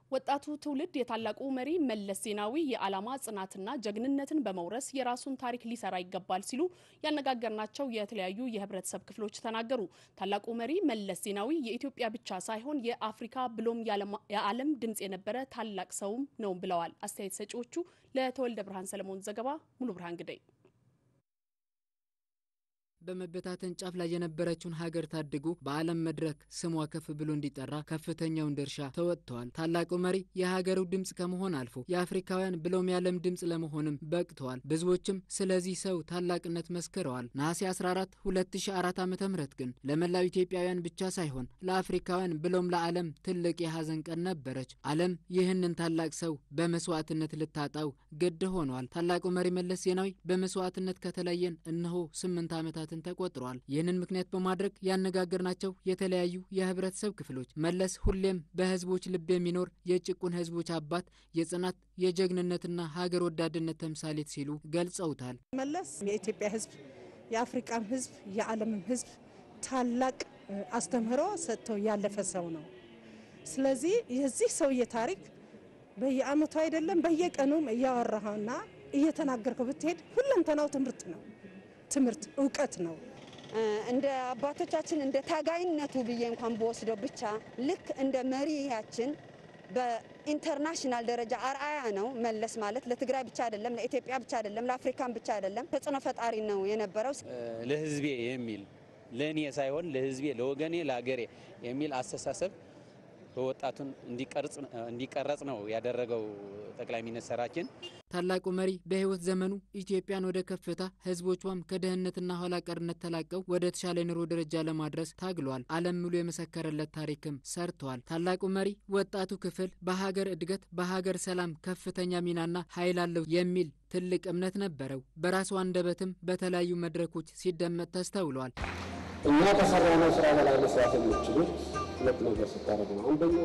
ወጣቱ ትውልድ የታላቁ መሪ መለስ ዜናዊ የዓላማ ጽናትና ጀግንነትን በመውረስ የራሱን ታሪክ ሊሰራ ይገባል ሲሉ ያነጋገርናቸው የተለያዩ የህብረተሰብ ክፍሎች ተናገሩ። ታላቁ መሪ መለስ ዜናዊ የኢትዮጵያ ብቻ ሳይሆን የአፍሪካ ብሎም የዓለም ድምፅ የነበረ ታላቅ ሰውም ነው ብለዋል አስተያየት ሰጪዎቹ። ለተወልደ ብርሃን ሰለሞን ዘገባ ሙሉ ብርሃን ግደይ በመበታተን ጫፍ ላይ የነበረችውን ሀገር ታድጉ በዓለም መድረክ ስሟ ከፍ ብሎ እንዲጠራ ከፍተኛውን ድርሻ ተወጥተዋል። ታላቁ መሪ የሀገሩ ድምፅ ከመሆን አልፎ የአፍሪካውያን ብሎም የዓለም ድምፅ ለመሆንም በቅተዋል። ብዙዎችም ስለዚህ ሰው ታላቅነት መስክረዋል። ነሐሴ 14 2004 ዓ ም ግን ለመላው ኢትዮጵያውያን ብቻ ሳይሆን ለአፍሪካውያን ብሎም ለዓለም ትልቅ የሀዘን ቀን ነበረች። ዓለም ይህንን ታላቅ ሰው በመስዋዕትነት ልታጣው ግድ ሆኗል። ታላቁ መሪ መለስ ዜናዊ በመስዋዕትነት ከተለየን እነሆ ስምንት ዓመታት ሰዓትን ተቆጥረዋል። ይህንን ምክንያት በማድረግ ያነጋገርናቸው የተለያዩ የህብረተሰብ ክፍሎች መለስ ሁሌም በህዝቦች ልብ የሚኖር የጭቁን ህዝቦች አባት፣ የጽናት የጀግንነትና ሀገር ወዳድነት ተምሳሌት ሲሉ ገልጸውታል። መለስ የኢትዮጵያ ህዝብ፣ የአፍሪካም ህዝብ፣ የዓለምም ህዝብ ታላቅ አስተምህሮ ሰጥቶ ያለፈ ሰው ነው። ስለዚህ የዚህ ሰውዬ ታሪክ በየአመቱ አይደለም በየቀኑም እያወራኸውና እየተናገርከው ብትሄድ ሁለንተናው ትምህርት ነው ትምህርት እውቀት ነው። እንደ አባቶቻችን እንደ ታጋይነቱ ብዬ እንኳን በወስደው ብቻ ልክ እንደ መሪያችን በኢንተርናሽናል ደረጃ አርአያ ነው። መለስ ማለት ለትግራይ ብቻ አይደለም፣ ለኢትዮጵያ ብቻ አይደለም፣ ለአፍሪካን ብቻ አይደለም፣ ተጽዕኖ ፈጣሪ ነው የነበረው። ለህዝቤ የሚል ለእኔ ሳይሆን ለህዝቤ፣ ለወገኔ፣ ለሀገሬ የሚል አስተሳሰብ በወጣቱን እንዲቀረጽ ነው ያደረገው ጠቅላይ ሚኒስትራችን። ታላቁ መሪ በህይወት ዘመኑ ኢትዮጵያን ወደ ከፍታ ህዝቦቿም ከድህነትና ኋላ ቀርነት ተላቀው ወደ ተሻለ ኑሮ ደረጃ ለማድረስ ታግሏል። ዓለም ሙሉ የመሰከረለት ታሪክም ሰርተዋል። ታላቁ መሪ ወጣቱ ክፍል በሀገር እድገት፣ በሀገር ሰላም ከፍተኛ ሚናና ኃይል አለው የሚል ትልቅ እምነት ነበረው። በራሱ አንደበትም በተለያዩ መድረኮች ሲደመጥ ተስተውሏል። እኛ ከሰራነው ስራ በላይ መስራት የምችሉት ሁለት ነገር ስታደርጉ ነው። አንደኛው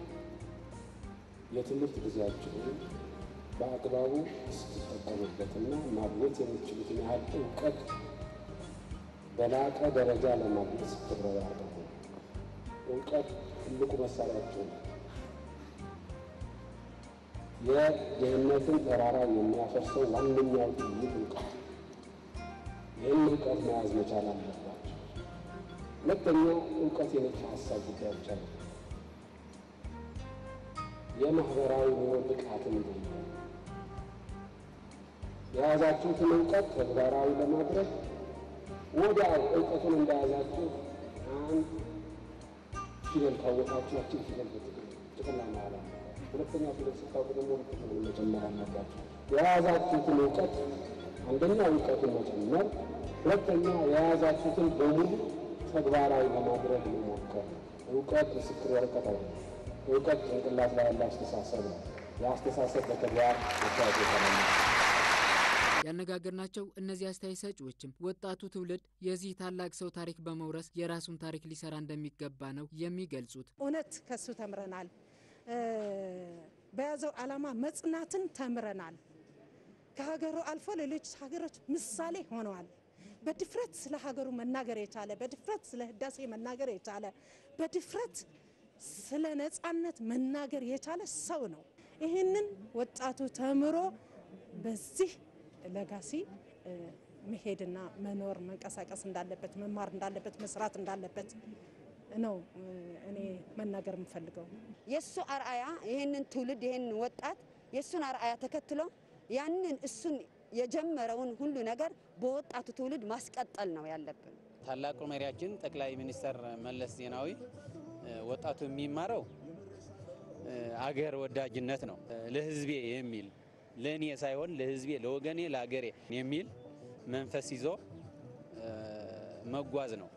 የትምህርት ጊዜያችሁን በአግባቡ ስትጠቀሙበትና ማግኘት የምትችሉትን ያህል እውቀት በላቀ ደረጃ ለማግኘት ስትረባረቡ እውቀት ትልቁ መሳሪያችሁ ነው። የድህነትን ተራራ የሚያፈርሰው ዋነኛው ጥይት እውቀት። ይህን እውቀት መያዝ መቻል አለባቸው። ሁለተኛው እውቀት የነጭ ሀሳብ ጉዳይ ብቻ ነው። የማህበራዊ ኑሮ ብቃትን ነው። የያዛችሁትን እውቀት ተግባራዊ ለማድረግ ወዲያው እውቀቱን እንደያዛችሁ አንድ ፊደል ካወቃችሁ ያችን ፊደል ጥቅም ላይ ማዋል አለባችሁ። ሁለተኛ ፊደል ስታውቁ ደግሞ ጥቅም መጨመር አለባችሁ። የያዛችሁትን እውቀት አንደኛ እውቀቱን መጨመር፣ ሁለተኛ የያዛችሁትን በሙሉ ተግባራዊ ለማድረግ መሞከር። እውቀት ምስክር ወረቀት አይደለም። እውቀት ጭንቅላት ላይ ያለ አስተሳሰብ ነው። የአስተሳሰብ በተግባር መታወቅ የተለመ ያነጋገርናቸው እነዚህ አስተያየት ሰጪዎችም ወጣቱ ትውልድ የዚህ ታላቅ ሰው ታሪክ በመውረስ የራሱን ታሪክ ሊሰራ እንደሚገባ ነው የሚገልጹት። እውነት ከሱ ተምረናል። በያዘው ዓላማ መጽናትን ተምረናል። ከሀገሩ አልፎ ሌሎች ሀገሮች ምሳሌ ሆነዋል። በድፍረት ስለ ሀገሩ መናገር የቻለ በድፍረት ስለ ህዳሴ መናገር የቻለ በድፍረት ስለ ነጻነት መናገር የቻለ ሰው ነው። ይህንን ወጣቱ ተምሮ በዚህ ለጋሲ መሄድና መኖር መንቀሳቀስ እንዳለበት መማር እንዳለበት መስራት እንዳለበት ነው እኔ መናገር የምፈልገው። የእሱ አርአያ ይህንን ትውልድ ይህንን ወጣት የእሱን አርአያ ተከትሎ ያንን እሱን የጀመረውን ሁሉ ነገር በወጣቱ ትውልድ ማስቀጠል ነው ያለብን። ታላቁ መሪያችን ጠቅላይ ሚኒስትር መለስ ዜናዊ ወጣቱ የሚማረው አገር ወዳጅነት ነው። ለህዝቤ የሚል ለእኔ ሳይሆን ለህዝቤ፣ ለወገኔ፣ ለሀገሬ የሚል መንፈስ ይዞ መጓዝ ነው።